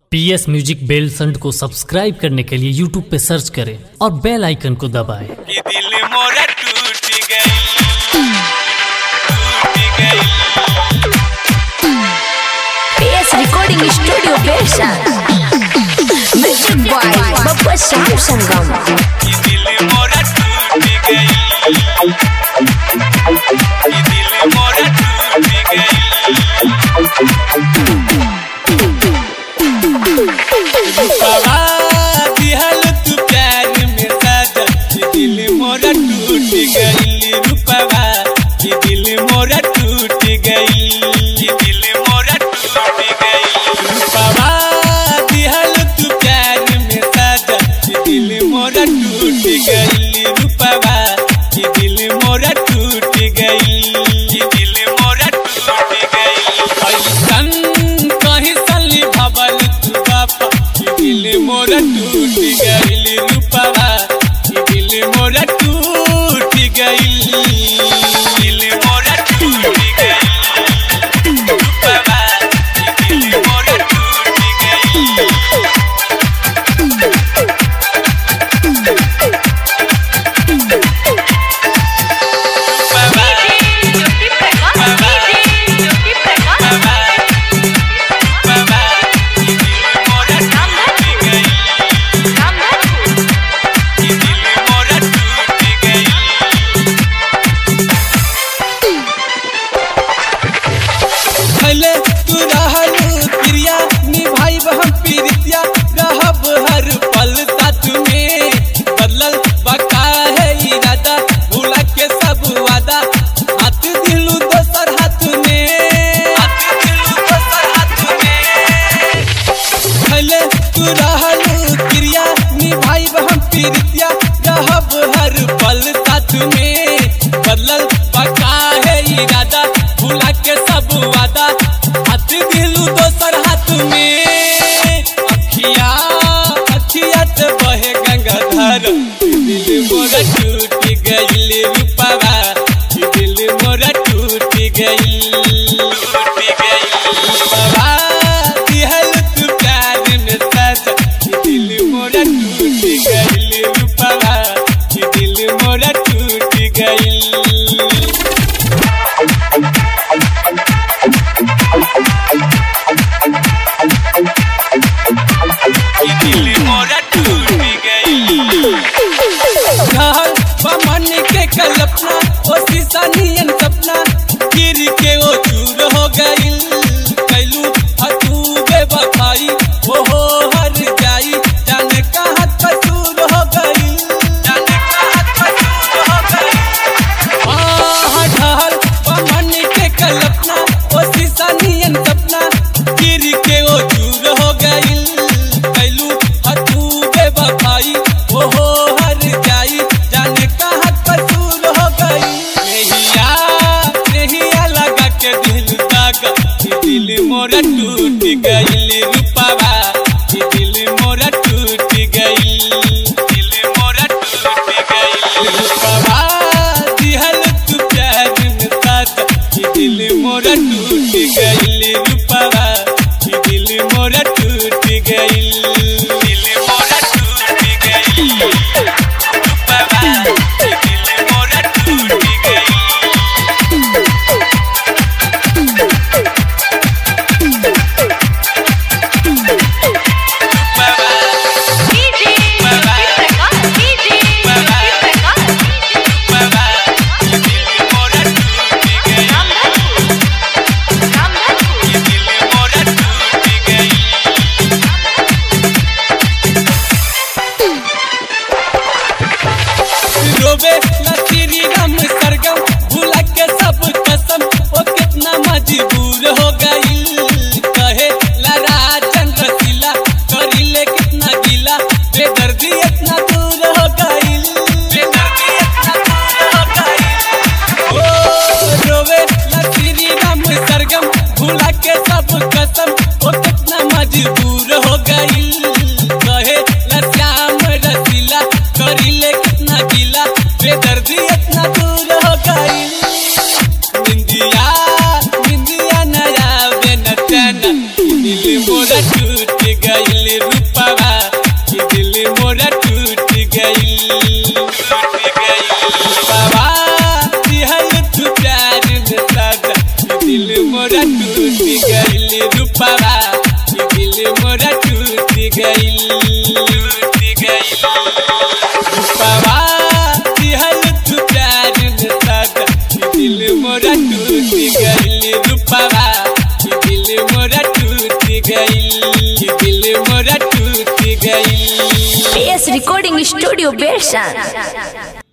पी S music बेल संड को subscribe करने के लिए यूट्यूब पे सर्च करें और बेल आइकन को दबाएं। कि दिल मोरा टूट गई टूट गई PS Recording Studio Version. Music by Bappa Sam Sangam. कि दिल मोरा टूट गई कि दिल मोरा टूट गई बाबा दिहल तू प्यार में साजा कि दिल मोरा टूट गई रूपवा कि दिल मोरा टूट गई कि दिल मोरा टूट गई रूपवा दिहल तू प्यार में साजा कि दिल मोरा टूट गई रूपवा कि दिल मोरा टूट गई कि दिल मोरा टूट गई ऐसन कहीं सली भवल तू बापा कि दिल मोरा टूट गई रूपवा कि दिल मोरा टूट गई दिल मोरा टूट गई रूपवा कि दिल मोरा टूट गई रूपवा बाबा कि दिल मोरा टूट गई कि दिल मोरा टूट गई भले तू रहल प्रिया निभाई हम प्रीतिया रहब हर पल साथ में बदलल बका है इरादा भूला के सब वादा हाथ दिलू दोसर हाथ में हाथ दिलू दोसर हाथ में भले तू रहल प्रिया निभाई हम प्रीतिया रहब हर पल साथ में बदलल बका है इरादा भूला के सब वादा हाथ दिलू दोसर हाथ में अखिया अखिया से बहे गंगाधर दिल मोरा टूट गईल रूपवा दिल मोरा टूट गईल टूट गईल रूपवा दिहल तू प्यार में सजा दिल मोरा टूट गईल रूपवा दिल मोरा टूट गईल कि दिल मोरा टूट गई घर बमन के कल्पना ओ शीशा नियन सपना गिर के ओ चूर हो गई कैलू हतू बेवफाई ओ हो हर जाई जाने कहाँ कसूर हो गई जाने कहाँ कसूर हो गई आह ढहल बमन के कल्पना ओ शीशा नियन सपना गिर के ओ चूर हो गई कैलू हतू बेवफाई ओ हो हर जाई जाने कहाँ कसूर हो गई नहिया नहिया लगा के दिल दागा कि दिल मोरा टूट गई रूपवा कि दिल मोरा टूट गई दिल मोरा टूट गई रूपवा दिहल तू प्यार में साथ कि दिल मोरा टूट गई रूपवा कि दिल मोरा टूट गई दिल मोरा टूट गई रूपवा कि दिल मोरा टूट गई रूपवा रूपवा कि दिल मोरा टूट गई कि दिल मोरा टूट गई रोबे नसीरी राम सरगम भूला के सब कसम ओ कितना मजबूर हो गई कहे लड़ा चंद्र सिला करिले कितना गिला बेदर्दी इतना दूर हो गई बेदर्दी इतना दूर हो गई ओ रोबे नसीरी राम सरगम भूला के सब कसम ओ कितना मजबूर हो गई कहे श्याम रसीला करिले कितना गिला बेदर्दी इतना दूर हो गई निंदिया निंदिया नया बेन चैन दिल मोरा टूट गई मोरा टूट गइल रूपवा कि दिल मोरा टूट गइल टूट गइल रूपवा दिहल तू प्यार में सदा कि दिल मोरा टूट गइल रूपवा कि दिल मोरा टूट गइल कि दिल मोरा टूट गइल PS Recording Studio Bershan.